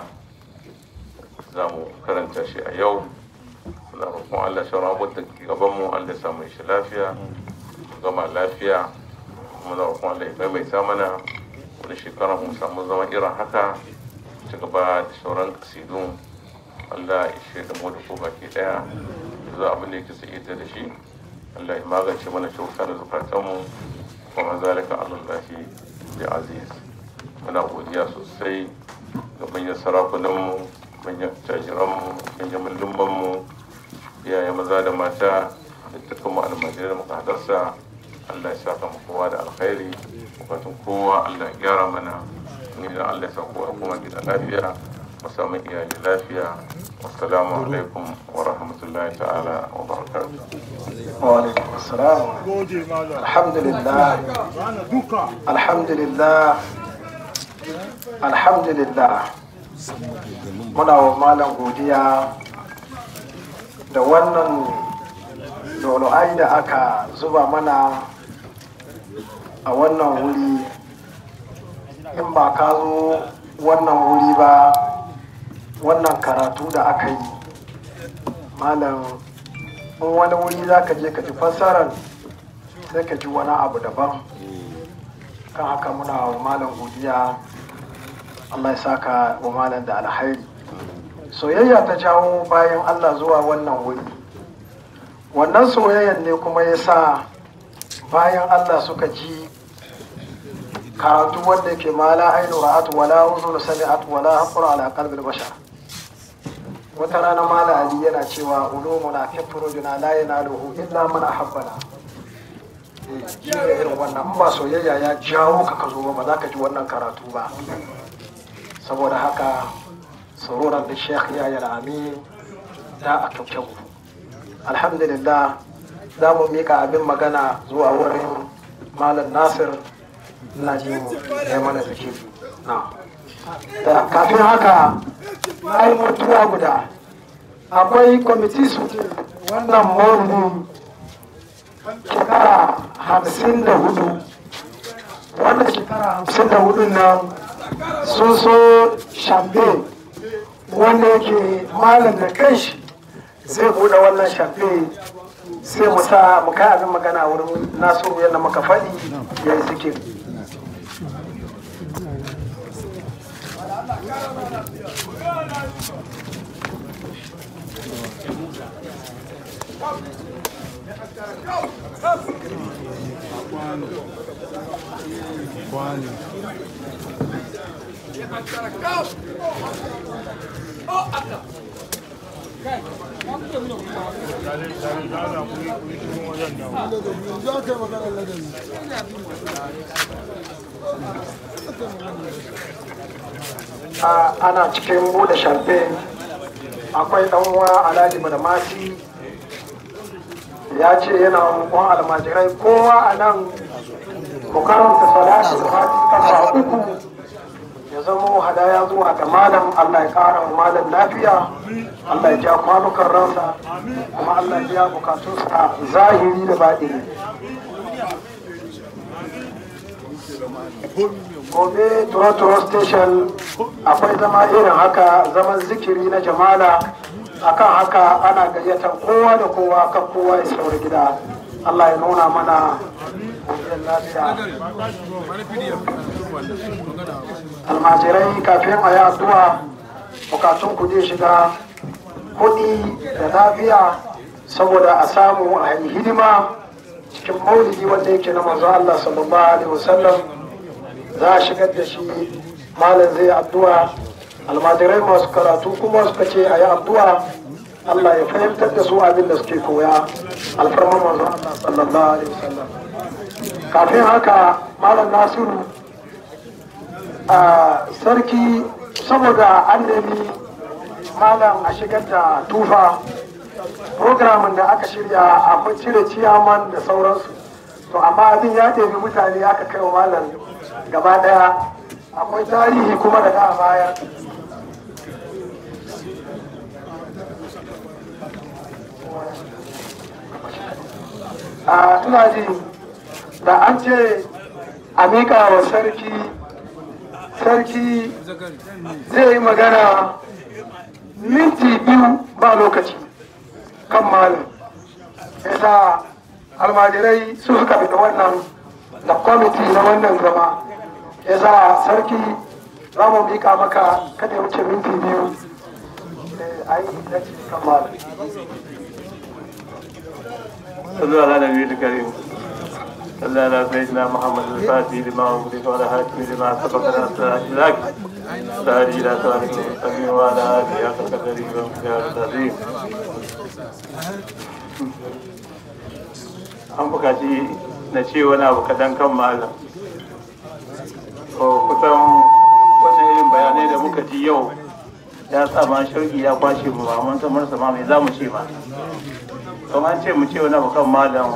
S1: za mu karanta shi a yau muna roƙon Allah shauran abubuwan da ke gabanmu Allah ya samu shi lafiya mu gama lafiya muna roƙon Allah ya maimaita mana wani shekara mu samu zama irin haka ci gaba da sauran kasidun Allah ya shaida mu da ko baki daya za abin da yake sai da shi Allah ya magance mana cuta da zukatanmu kuma zalika alallahi bi aziz muna godiya sosai ga manyan sarakunanmu manyan tajiranmu manyan mullumanmu iyaye maza da mata da dukkan mu almajirai da muka hadarsa Allah ya saka mu kowa da alkhairi bukatun kowa Allah ya gyara mana ni da Allah ya sa kowa kuma gida lafiya mu samu iyali lafiya wassalamu alaikum wa rahmatullahi ta'ala wa barakatuh
S2: وعليكم السلام الحمد لله الحمد لله الحمد لله muna wa malam godiya da wannan dolo'ai da aka zuba mana a wannan wuri in ba ka zo wannan wuri ba wannan karatu da aka yi malam in wani wuri za ka je ka ji fassarar sai ka ji wani abu daban kan haka muna wa malam godiya allah ya saka wa malam da alhairi soyayya ta jawo bayan allah zuwa wannan wuri wannan soyayyan ne kuma ya sa bayan allah suka ji karatu wanda ke mala ainu ra'atu wala uzun sami'at wala haqra ala qalbil bashar wata rana mala ali yana cewa ulumuna fi furujuna la yanaluhu illa man ahabbana Eh, shi ne irin wannan in ba soyayya ya jawo ka ka zo ba ba za ka ji wannan karatu ba saboda haka saruran da sheikh ya yi amin da a kyaukyau alhamdulillah za mu mika abin magana zuwa wurin malam nasir na ji mu ya mana zikiri na da kafin haka na yi mutuwa guda akwai kwamiti su wannan maulidi shekara hamsin da hudu wannan shekara hamsin da hudu nan sun so champagne wanda yake malam da kanshi zai bude wannan champagne sai mu sa mu kai abin magana wurin nasiru yadda muka faɗi ya yi zikiri
S3: Kwano. Za ka yi magana ladabi.
S2: a ana cikin bude champagne akwai dan uwa alhaji badamasi ya ce yana roƙon almajirai kowa a nan ku karanta salatu da fati kafa uku ya zamo hadaya zuwa ga malam allah ya ƙara wa malam lafiya allah ya ja kwanukan ransa kuma allah ya biya bukatunsa zahiri da baɗini gobe turo station akwai zama irin haka zaman zikiri na jamala akan haka ana gayyatar kowa da kowa kan kowa ya sauri gida allah ya nuna mana godiyar lafiya almajirai kafin a yi addu'a bukatun ku zai shiga kuɗi da lafiya saboda a samu a yi hidima cikin maulidi wanda yake na manzo allah sallallahu alaihi wasallam za a shigar da shi malam zai addu'a almajirai masu karatu kuma suka ce a yi addu'a Allah ya fahimtar da su abin da suke koya alfarman manzo Allah sallallahu alaihi wasallam kafin haka malam nasiru a sarki saboda an nemi malam a shigar da tufa programin da aka shirya akwai cire ciyaman da sauransu to amma abin ya ɗebi mutane aka kai wa malam gaba daya akwai tarihi kuma da a baya a ina ji da an ce a miƙa wa sarki sarki zai yi magana minti biyu ba lokaci kan malam yasa almajirai su suka fita wannan da kwamiti na wannan zama ya za sarki za mu mika maka kada ya wuce minti biyu a yi na cikin malam
S5: صلوا على النبي الكريم صلى على سيدنا محمد الفاتح لما أغلق وعلى هاتف لما سبق ناصر لك سهل إلى صالح المستقيم وعلى آله حق قدره ومقدار العظيم an bukaci na ce wani abu kadan kan malam to kusan wannan irin bayanai da muka ji yau ya sa ma shauki ya kwashe mu ba mun san marsa ma mai za mu ce ma kamar ce mu ce wani abu kan malam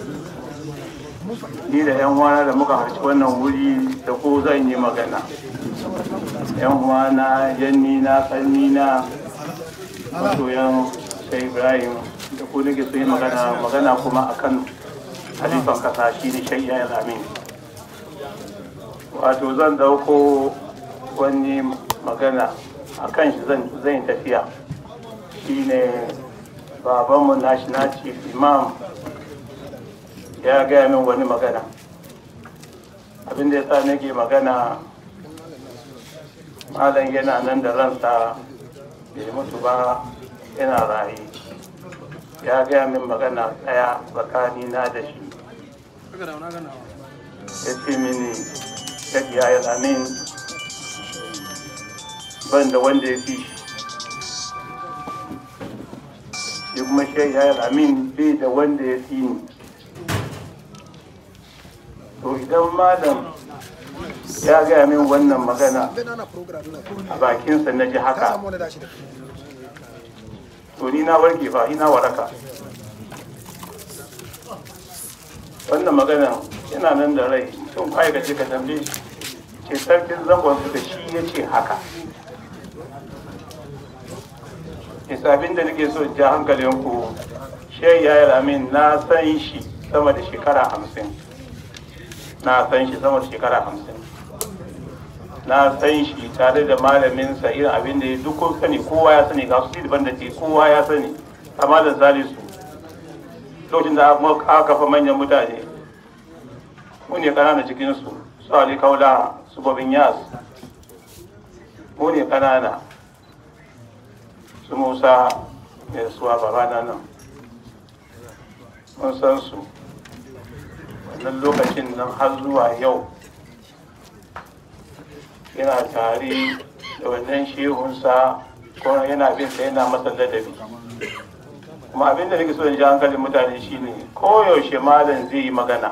S5: ni da yan wana da muka harci wannan wuri da ko zan yi magana yan wana yanni na kanni na masoyan sai ibrahim da ko nake so yi magana magana kuma akan halifan kasa shi ne shayya ya amin wato zan dauko wani magana akan shi zan yi tafiya shi ne babanmu national chief imam ya gaya min wani magana abin da ya sa nake magana malam yana nan da ransa bai mutu ba yana raye ya gaya min magana tsaya tsakani na da shi ya ce mini ya ya amin ban da wanda ya fi shi shi kuma shai ya amin bai da wanda ya fi ni to idan malam ya gaya min wannan magana a bakinsa na ji haka to ni na warke fa ina waraka wannan magana yana nan da rai tun kai ka ce ka tambaye ce sarkin zangon su da shi ya ce haka isabin da nake so ja hankalinku shai ya amin na san shi sama da shekara hamsin na san shi sama da shekara hamsin na san shi tare da malaminsa irin abin da ya duk kun sani kowa ya sani ga su daban da ke kowa ya sani amma da salisu lokacin da aka kafa manyan mutane mu ne kanana cikinsu su ali kaula su babin yas mu ne kanana su musa mai suwa babana nan mun san su wannan lokacin nan har zuwa yau yana tare da wannan shehunsa ko yana bin sa yana masa ladabi kuma abin da nake so in ji hankalin mutane shine koyaushe malam zai yi magana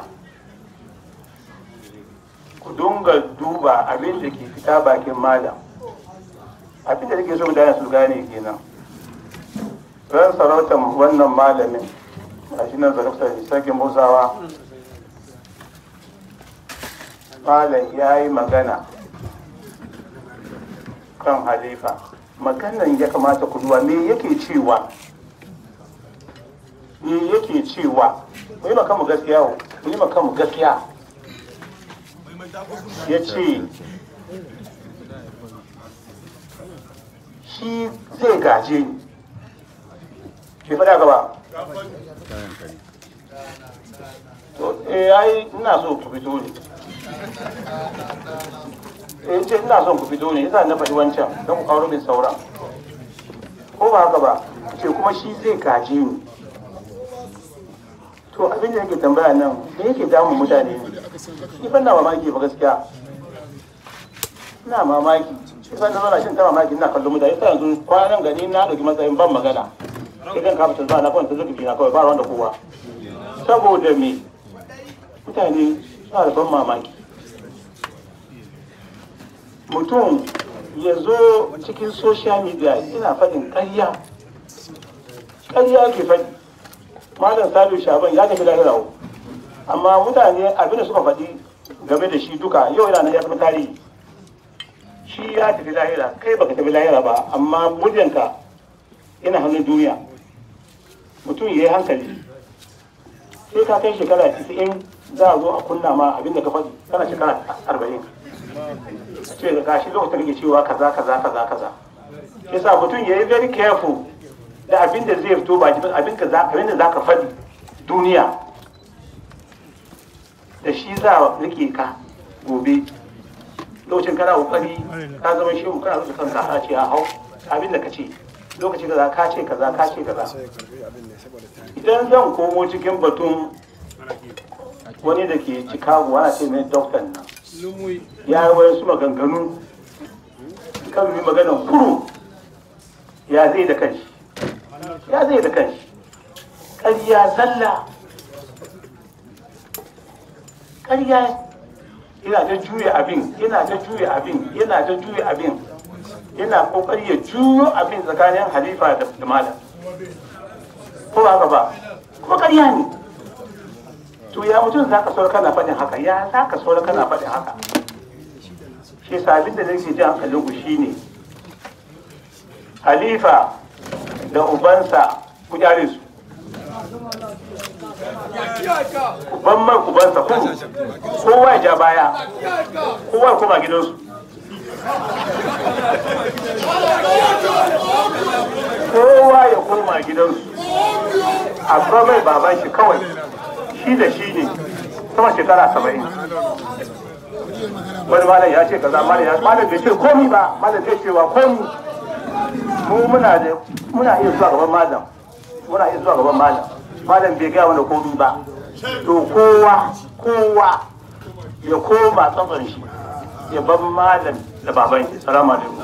S5: ku dunga duba abin da ke fita bakin malam abin da nake so mutane su gane kenan ran sarautar wannan malamin a shi nan zarafta sarkin musawa malam ya yi magana kan halifa maganan ya kamata ku duba me yake cewa me yake cewa mu yi makamu gaskiya mu yi makamu gaskiya ya ce shi zai gaje ni bai faɗa gaba to eh ai ina so ku fito ne eh ce ina son ku fito ne yasa na faɗi wancan don ku kawo min sauran ko ba haka ba ce kuma shi zai gaje ni to abin da yake tambaya nan me yake damun mutane ne ni ban na mamaki ba gaskiya ina mamaki shi san da zauna shin ta mamaki ina kallon mutane sai yanzu kwanan gani na ɗauki matsayin ban magana sai kan kafa tanzana na kwanta zubi na kawai ba wanda kowa saboda me mutane suna da ban mamaki mutum ya zo cikin social media ina faɗin ƙarya ƙarya ke faɗi malam salu shaban ya tafi lahira amma mutane abin da suka faɗi game da shi duka yau yana nan ya fi tarihi shi ya tafi lahira kai baka tafi lahira ba amma muryanka yana hannun duniya mutum ya yi hankali sai ka kai shekara 90 za a zo a kunna ma abin da ka faɗi kana shekara 40 ce ga gashi lokacin rike cewa kaza kaza kaza kaza yasa mutum ya yi very careful da abin da zai fito ba abin ka za abin da za ka faɗi duniya da shi za a rike ka gobe lokacin kana kokari ka zama shehu kana zuwa kanka a ce a hau abin da ka ce lokacin kaza ka ce kaza ka ce kaza idan zan komo cikin batun wani da ke chicago ana ce mai doktan nan ya yi wani su maganganu kan yi maganan kuro ya zai da kanshi ya zai da kanshi ƙarya zalla ƙarya yana ta juya abin yana ta juya abin yana ta juya abin yana kokari ya juyo abin tsakanin halifa da malam ko ba haka ba kuma ƙarya ne to ya mutum za ka saura kana faɗin haka ya za ka saura kana faɗin haka shi sabin da nake ji hankalin ku shine halifa da ubansa ku kyale su uban man ubansa kuru kowa ya ja baya kowa ya koma gidansu kowa ya koma gidansu amma mai baban shi kawai shi da shi ne sama shekara saba'in wani malam ya ce kaza malam ya malam bai ce komi ba malam bai cewa komi mu muna da muna iya zuwa gaban malam muna iya zuwa gaban malam malam bai gaya wani komi ba to kowa kowa ya koma tsakon shi ya ban malam da baban shi salamu alaikum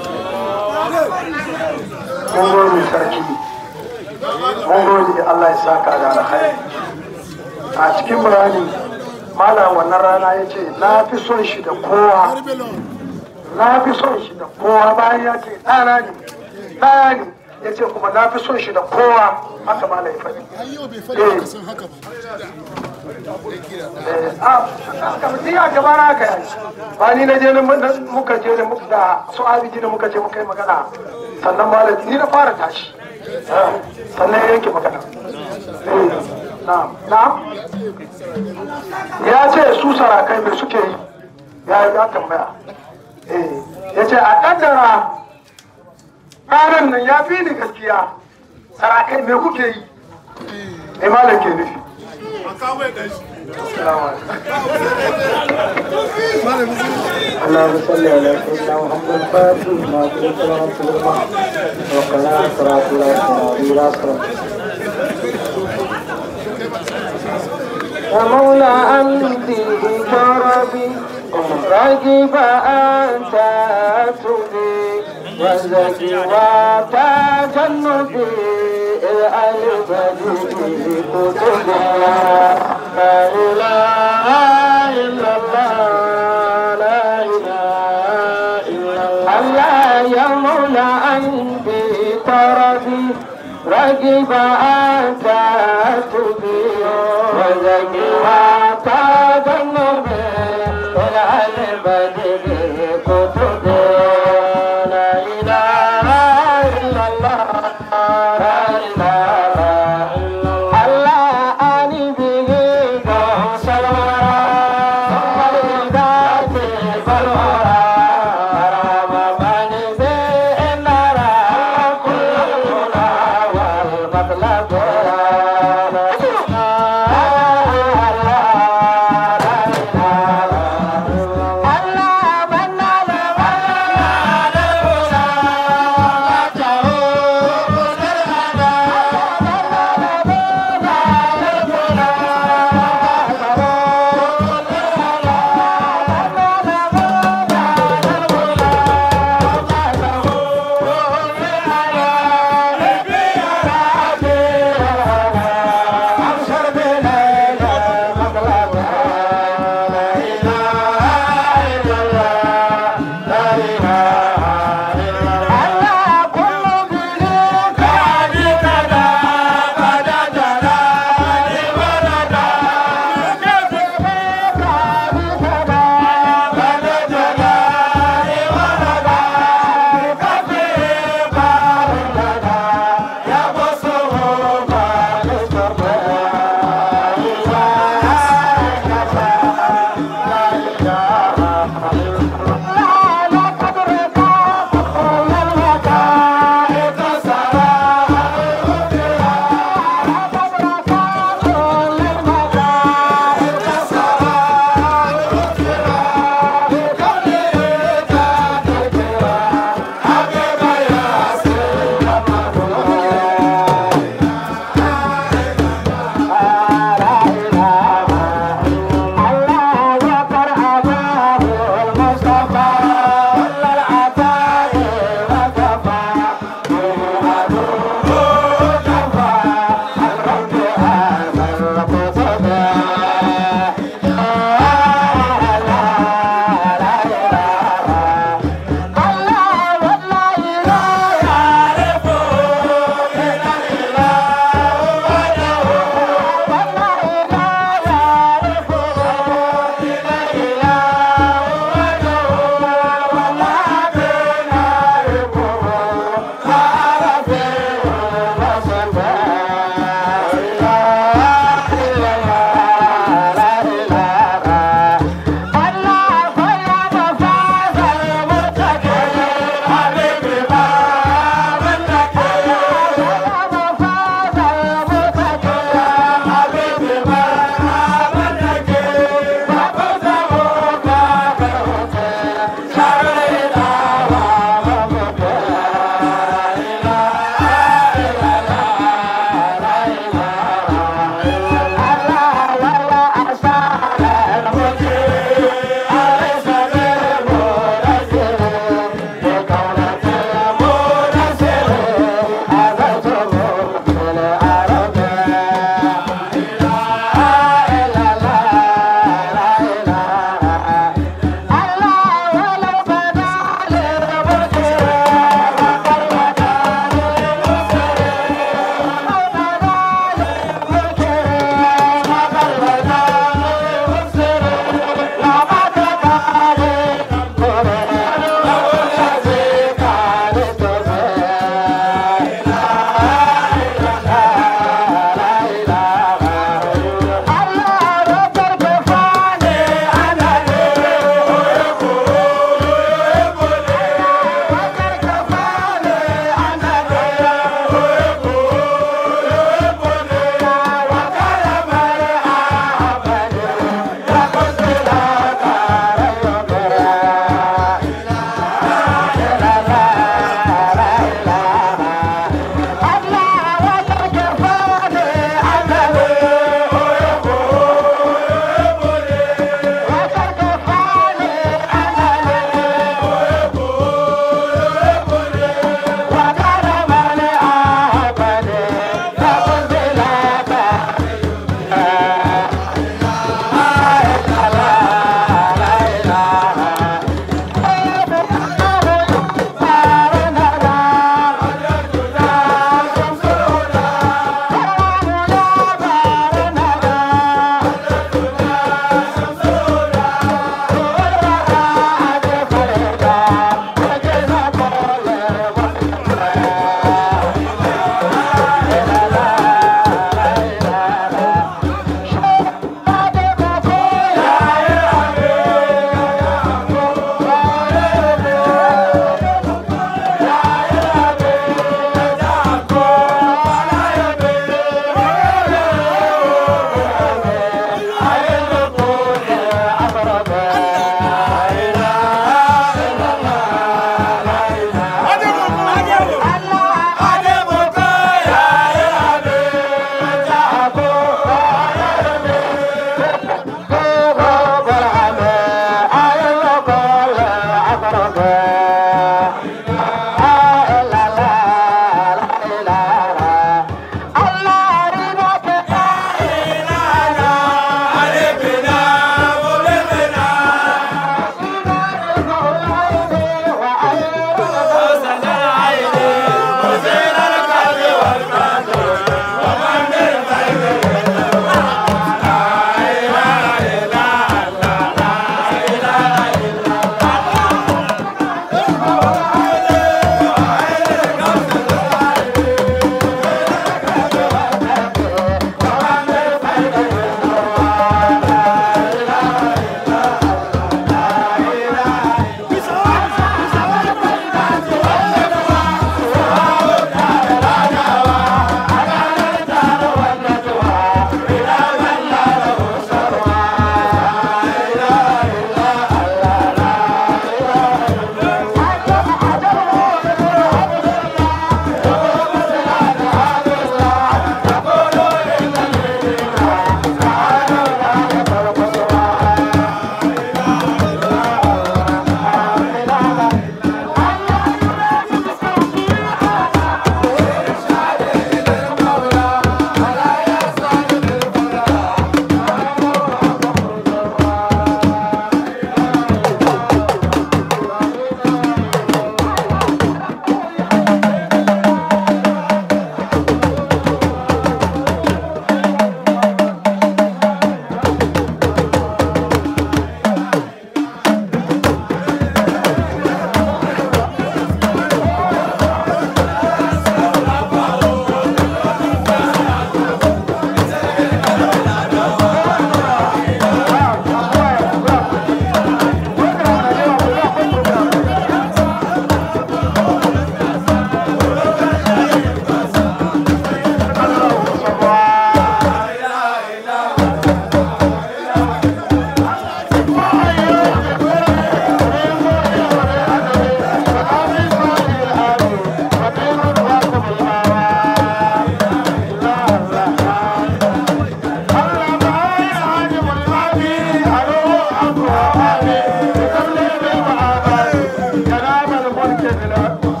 S2: mun gode sarki mun gode Allah ya saka da alkhairi a cikin murani malam wannan rana ya ce na fi son shi da kowa na fi son shi da kowa bayan ya ce ɗana ne ɗaya ne ya ce kuma na fi son shi da kowa haka malam ya faɗi
S3: har yau bai faɗi ka san haka ba
S2: kamar ya gaba na haka yayi ba ni na je na muka je da muka da su abiji da muka je muka yi magana sannan malam ni na fara tashi sannan ya yanke magana na'am na'am ya ce su sarakai me suke yi ya ya tambaya eh ya ce a kaddara ranar nan ya fi ni gaskiya sarakai me kuke yi me malam ke nufi
S6: اللهم صل على سيدنا محمد فاتح ما كنت لهم سلما وقنا صراط الله صراط الله صراط ومولى أمدي كربي راجب أنت تبي وزكي وتجنبي الألف كتبي لا إله إلا الله لا إله إلا الله يا مولى أنبي تربي رقب أنت تبي وزكي وتجنبي الألف كتبي لا إله إلا الله لا إله إلا الله الله أني به سلورا فالغات فالورا رمضان بإنارا كل المنى والمطلب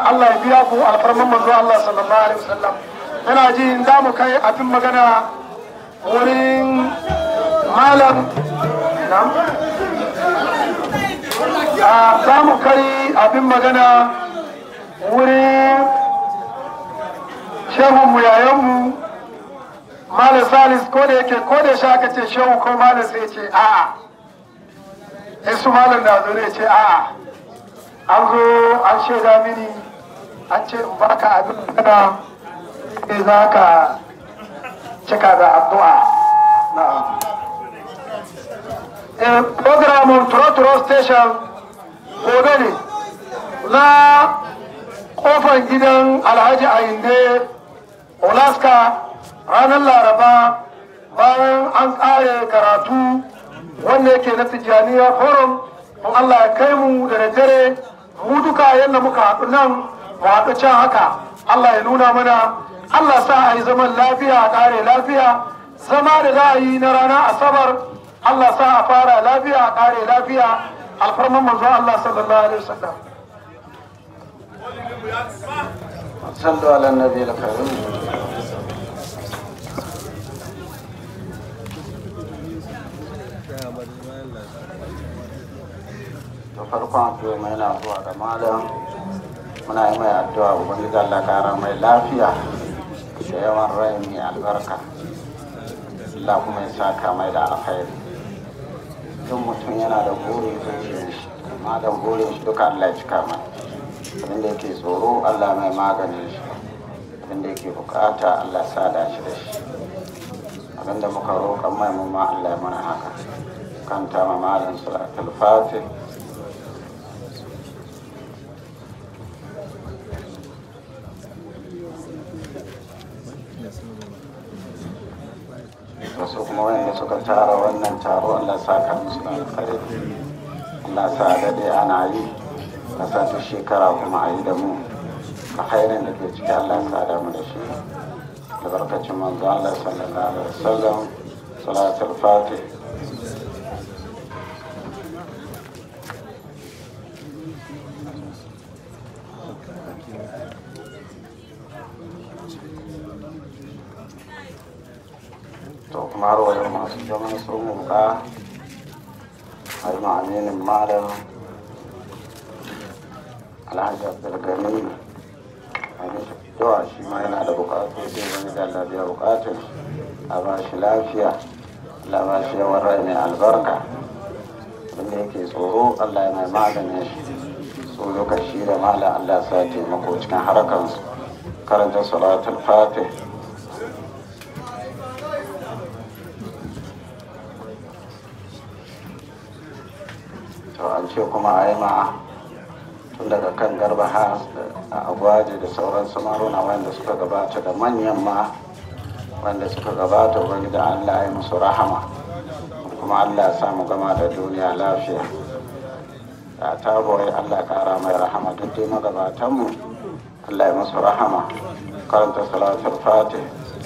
S2: Allah ya biya ku alfarman manzo Allah sallallahu alaihi wasallam ina ji za mu kai abin magana wurin malam na'am za mu kai abin magana wurin shehunmu yayanmu malam salis ko da yake ko da shi aka ce shehu ko malam sai ce a'a in su malam na zo ne ce a'a an zo an shaida mini an ce in baka abin magana sai za ka cika da addu'a na'am eh programun Turo Turo Station gobe ne na kofar gidan Alhaji Ayinde Olaska ranar Laraba bayan an ƙare karatu wanda yake na Tijjaniya Forum in Allah ya kai mu da daddare mu duka yadda muka haɗu nan mu haɗu can haka Allah ya nuna mana Allah sa a yi zaman lafiya a ƙare lafiya zama da za a yi na rana asabar Allah sa a fara lafiya a ƙare lafiya alfarman manzon Allah sallallahu alaihi wasallam
S6: صلوا على النبي الكريم da farkon addu'a mai na zuwa ga malam muna yi mai addu'a ubangiji Allah kara mai lafiya da yawan rai mai albarka Allah kuma ya saka mai da alkhairi duk mutum yana da buri zuciyar shi amma da burin shi duka Allah ya cika mai abin da yake tsoro Allah mai maganin shi abin da yake bukata Allah sada shi da shi abin da muka roƙan mai mu ma Allah ya mana haka kanta ma malam salatul fatih wasu kuma wanda suka tara wannan taro Allah saka musu da alkhairi Allah sa daɗe ana yi a sa duk shekara kuma a yi da mu a khairin da ke ciki Allah sa da mu da shi da barkacin manzo Allah sallallahu alaihi wasallam salatul fatih to kuma har wayo masu zaman sun muka a yi ma'aminin malam alhaji abdulgani a yi yawa shi ma yana da bukatu sai wani da Allah biya bukatun a ba shi lafiya Allah ba shi yawan rai mai albarka wanda yake tsoro Allah ya mai maganin shi so lokaci da malam Allah sa taimako cikin harakansu karanta salatul fatih to an ce kuma a yi ma tun daga kan garba ha a agwaji da sauran samaruna wanda suka gabata da manyan ma wanda suka gabata wani da allah ya musu rahama kuma allah ya samu gama da duniya lafiya da ta boye allah kara mai rahama duk dai magabatanmu allah ya musu rahama karanta salatul fatih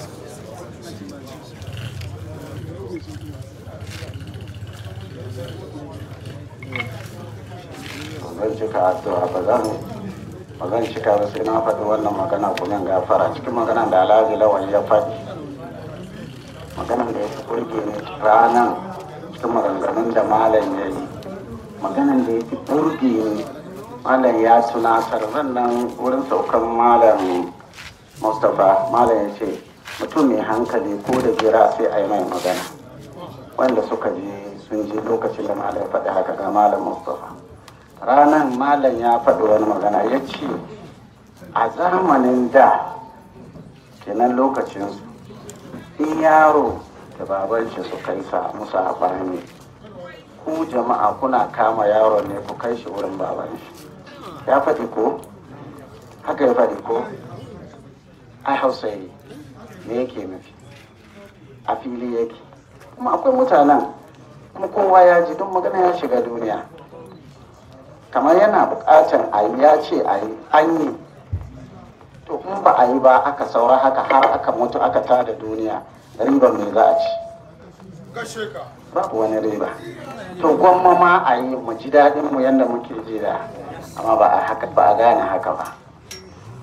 S6: zan cika addu'a ba zan ba zan cika ba sai na faɗi wannan magana kuma in gafara cikin maganan da alhaji lawan ya faɗi maganan da ya fi burge ni ranan cikin maganganun da malam ya yi maganan da ya fi burge ni malam ya tunatar nan wurin saukan malam mustapha malam ya ce mutum mai hankali ko da jira sai a yi mai magana wanda suka ji sun ji lokacin da malam ya faɗi haka ga malam mustapha ranar malam ya faɗi wani magana ya ce a zamanin da kenan lokacinsu in yaro da baban shi su kai sa musu abani ku jama'a kuna kama yaro ne ku kai shi wurin baban shi ya faɗi ko haka ya faɗi ko ai hausa yi me yake nufi a fili yake kuma akwai mutanen kuma kowa ya ji don magana ya shiga duniya kamar yana buƙatar a yi ya ce a yi an yi to in ba a yi ba aka saura haka har aka mutu aka tada duniya riba mai za a ci babu wani riba to gwamma ma a yi mu ji daɗin mu yadda muke ji da amma ba a haka ba a gane haka ba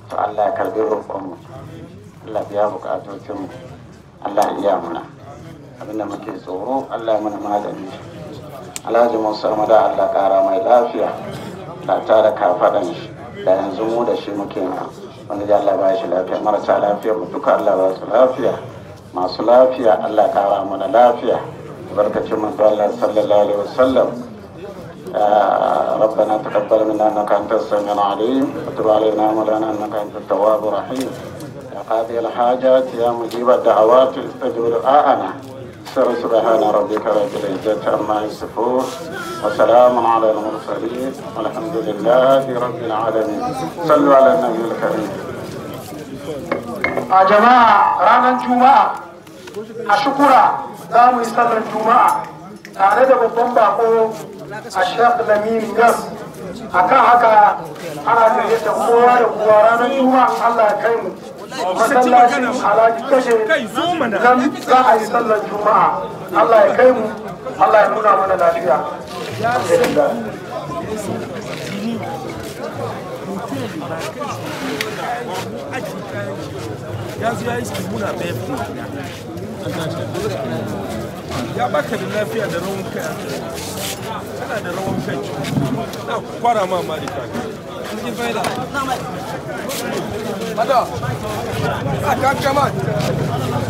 S6: to Allah ya karbi roƙonmu Allah biya bukatocinmu Allah ya iya muna abinda muke tsoro Allah ya mana magani Alhaji Musa Mada Allah kara mai lafiya da tara kafaɗan shi da yanzu mu da shi muke na wanda ya Allah ba shi lafiya marasa lafiya mu duka Allah ba su lafiya masu lafiya Allah kara mana lafiya barkacin manzo Allah sallallahu alaihi wasallam ربنا تقبل منا انك انت السميع العليم وتب علينا مولانا انك انت التواب الرحيم يا قاضي الحاجات يا مجيب الدعوات استجب دعاءنا سر سبحان ربك رب العزة عما يصفون وسلام على المرسلين والحمد لله رب العالمين صلوا على النبي الكريم
S2: a jama'a ranar juma'a a shukura za mu yi sallar juma'a tare da babban bako a shek lamin yas a kan haka ana gayyata kowa da kowa ranar juma'a allah ya kai mu masallacin alhaji kashe nan za a yi sallar juma'a allah ya kai mu allah ya nuna mana lafiya
S7: ya zo ya yi su muna bai fi ya baka da lafiya da rawan kai kana da rawan kai na kwara ma ma da cikin faida ada a kan kama